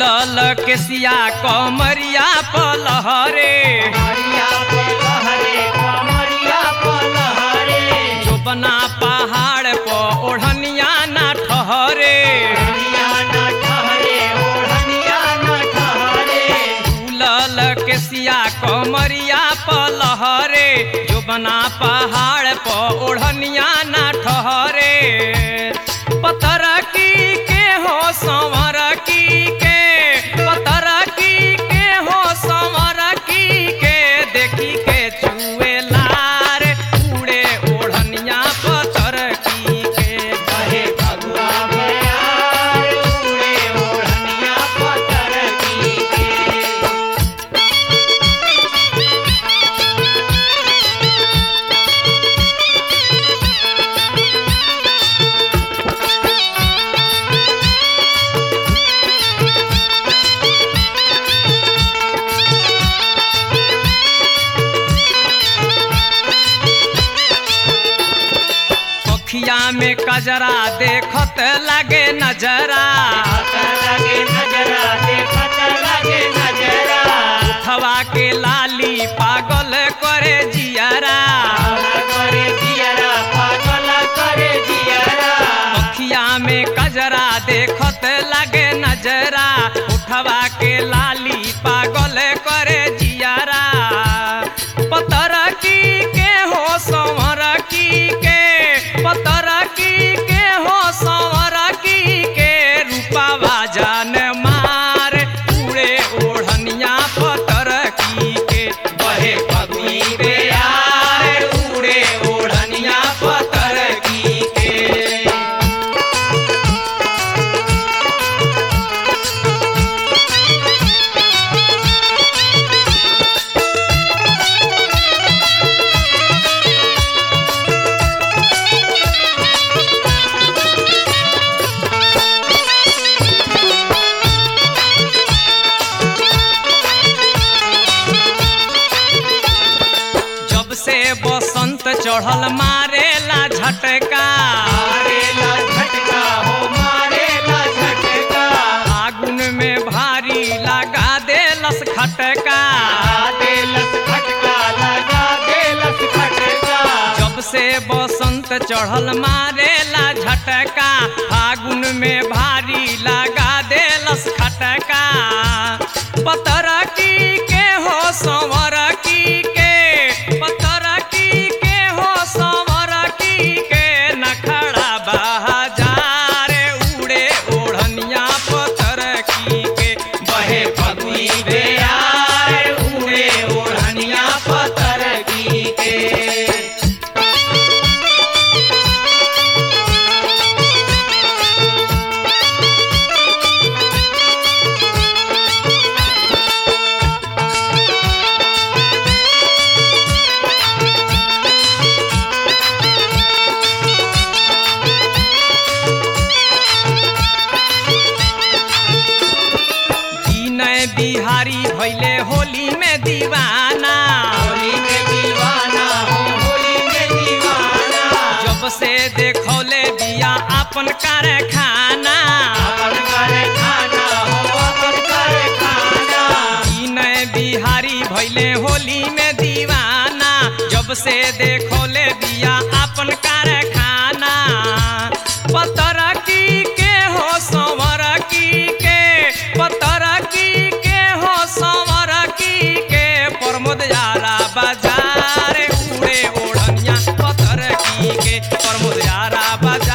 फूलल केसिया कमरिया पलहरे कमरिया पे लहरे कमरिया पे लहरे जोबना पहाड़ पर ओढ़निया ना ठहरे ओढ़निया न ठहरे ओढ़निया न ठहरे फूलल केसिया कमरिया पलहरे जोबना पहाड़ पर ओढ़निया ना ठहरे पतर की के हो संवर की के पतर की के हो संवर की के देखी के चुए लार उड़े ओढ़निया पतर की के कहे भगवा बयार उड़े ओढ़निया पतर की के अखिया में कजरा देखत लगे नजरा देखत लगे नजरा देखत लगे नजरा हवा के लाली पागल करे जियरा पागल करे जियरा पागल करे जियरा अखिया में कजरा देखत लगे नजरा उठवा के लाली पागल करे जियरा पतर की के हो संवर की के पतर की के हो संवर की के रूपावा जान मार उड़े ओढ़निया पतर की के बहे पगुई बेयार उड़े ओढ़निया पतर की के जब से बसंत चढ़ल मारेला झटका मारेला झटका हो मारेला झटका आगुन में भारी लगा देलस खटका लगा देलस खटका लगा देलस खटका जब से बसंत चढ़ल मारेला झटका फागुन में भारी लगा देलस खटका पतर की के हो संवर की के पतर की के हो संवर की के नखड़ा बहाजार उड़े ओढ़निया पतर की के बहे फगुई बेयार उड़े ओढ़निया पतर की के विनय बिहारी भैले होली में दीवाना होली में दीवाना हो होली में दीवाना जब से देखौले बिया अपन कारखाना अपन करे खाना हो अपन करे खाना विनय बिहारी भैले होली में दीवाना जब से देखौले बिया अपन कारखाना पतर की के हो संवर की के पतर की के हो संवर की के प्रमोद यारा बाजार उड़े ओढ़निया पतर की के प्रमोद यारा बाजार